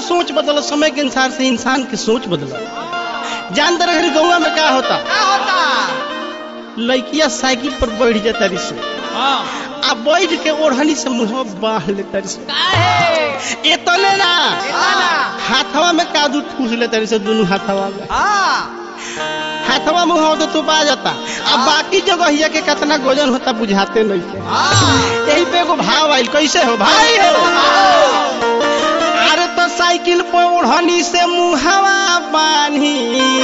सोच बदल समय के अनुसार से इंसान की सोच बदल जानते रहे गौवा में क्या होता क्या होता लड़किया साइकिल पर बैठ जाता रिसे हाँ आ बैठ के ओढ़नी से मुंह बांध लेता रिसे काहे इतने ना इतना हाथवा में कादू ठूस लेता रिसे दोनों हाथवा में हाँ हाथवा मुंह तो तू पा जाता अब बाकी जगह के कितना गोजन होता बुझाते नहीं के हाँ यही पे एगो भाव आयल कैसे हो भाई हो अरे तो साइकिल पर ओढ़नी से मुहवा बानी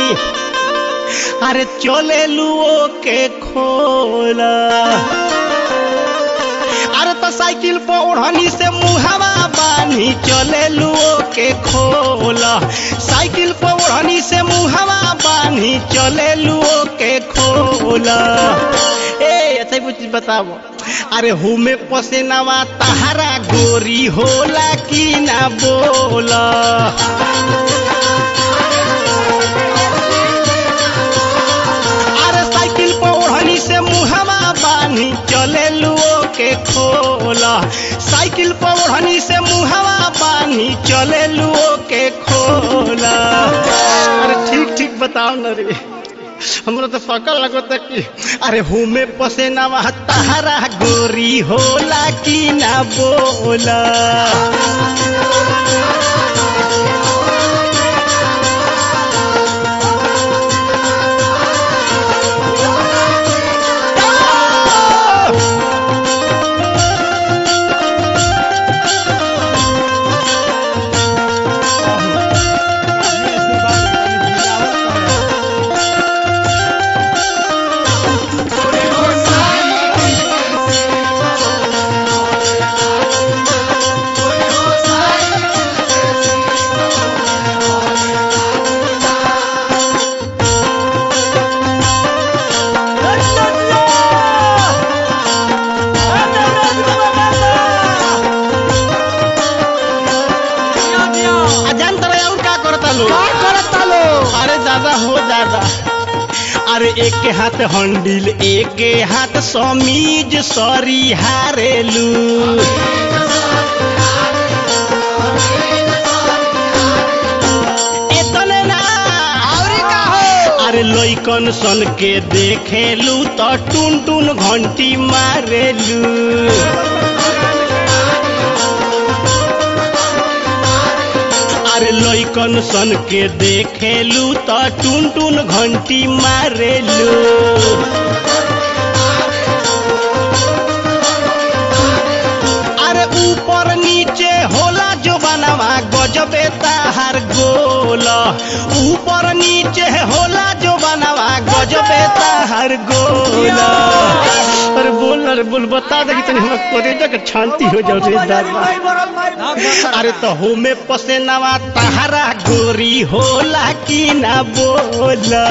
अरे चले लुओ के खोला अरे तो साइकिल पर ओढ़नी से मुहवा बानी चले लुओ के खोला साइकिल पर ओढ़नी से मुहवा बानी चले लुओ के खोला ए ऐसे कुछ बताओ अरे हुमे पसेनावा तहारा गोरी होला कि ना बोला अरे साइकिल पर ओढ़नी से मुहवा बानी चले लुओ के खोला साइकिल पर ओढ़नी से मुहवा बानी चले लुओ के खोला अरे ठीक ठीक बताओ न रे हमरा तो पकड़ लगता कि अरे हुमे पसेनावा तहारा गोरी होला कि ना बोला आ जानता रहे और का करता लोग का करता लो अरे दादा हो दादा अरे एक के हाथ हंडिल एक के हाथ समीज सरी हारेलू इतने ना और का हो अरे लइकन सन के देखेलू तो टुन टुन घंटी मारेलू अरे लइकन सन के देखेलू तो टुन टुन घंटी मारेलू अरे ऊपर नीचे होला जो बनवा गजबे ताहार गोला ऊपर नीचे होला जो बनवा गजबे ताहार गोला अरे बोल अरे बोल बता दे कि तनी हमरा करेजा के शांति हो जाओ रे दादा अरे तो होमे पसेनावा तहारा गोरी होला कि ना बोला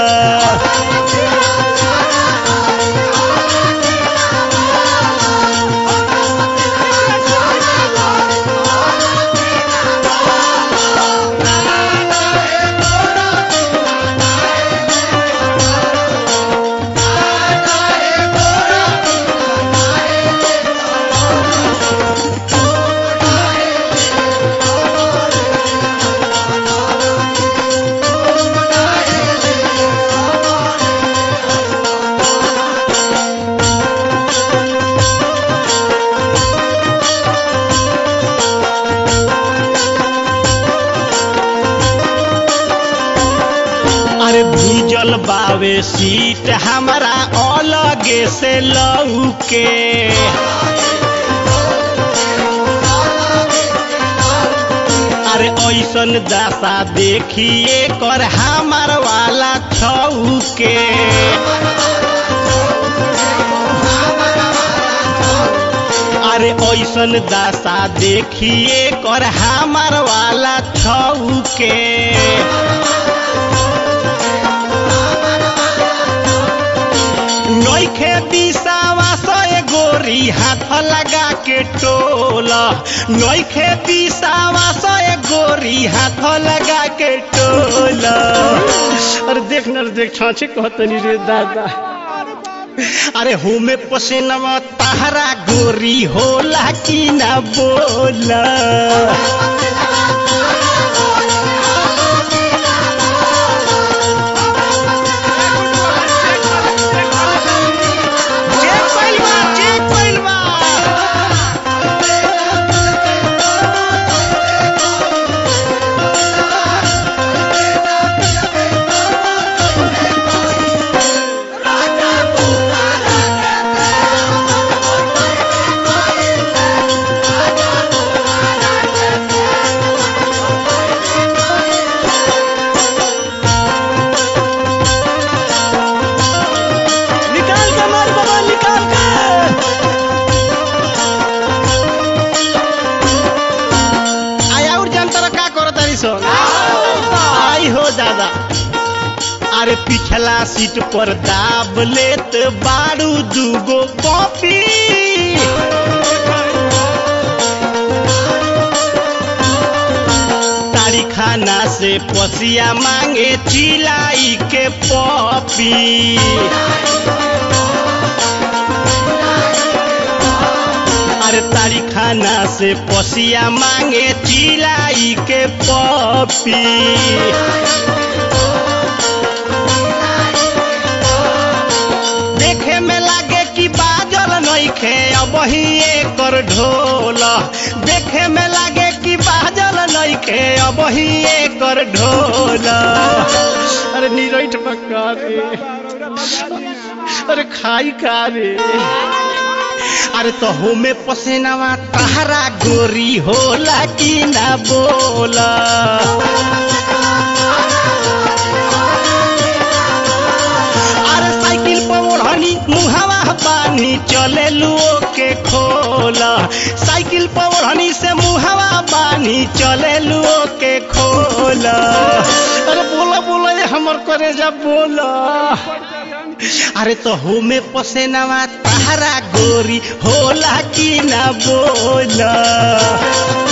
अरे भीजल बावे सीट हमारा अलगे से लौके अरे ऐसन दशा देखिए कर हमार वाला छौके अरे ऐसन दशा देखिए कर हमार वाला छौके नइखे दिशावा सय गोरी हाथ लगा के टोला नइखे दिशावा सय गोरी हाथ लगा के टोला अरे देख न रे, देख छाछे कहतनी रे दादा अरे हुमे पसेनवा तहरा गोरी होला कि ना बोला दादा अरे पिछला सीट पर दाब लेत बारू दूगो कॉपी तारी खाना से पसिया मांगे चिलाई के पपी अरे तारी खाना से पसिया मांगे चिलाई के पपी देखे में लागे कि बाजल नइखे अब ही एकर ढोल देखे में लागे कि बाजल नइखे अब ही एकर ढोल अरे निरैठ बका रे अरे खाई का रे अरे तो होमे पसेनावा तहरा गोरी होला कि ना बोला अरे साइकिल पर ओढ़नी मुहावा पानी चले लुओ के खोला साइकिल पर ओढ़नी से मुहावा पानी चले लुओ के खोला अरे बोला बोला ये हमर करे जा बोला अरे तो होमे पसेनावा तहरा गोरी होला कि ना बोला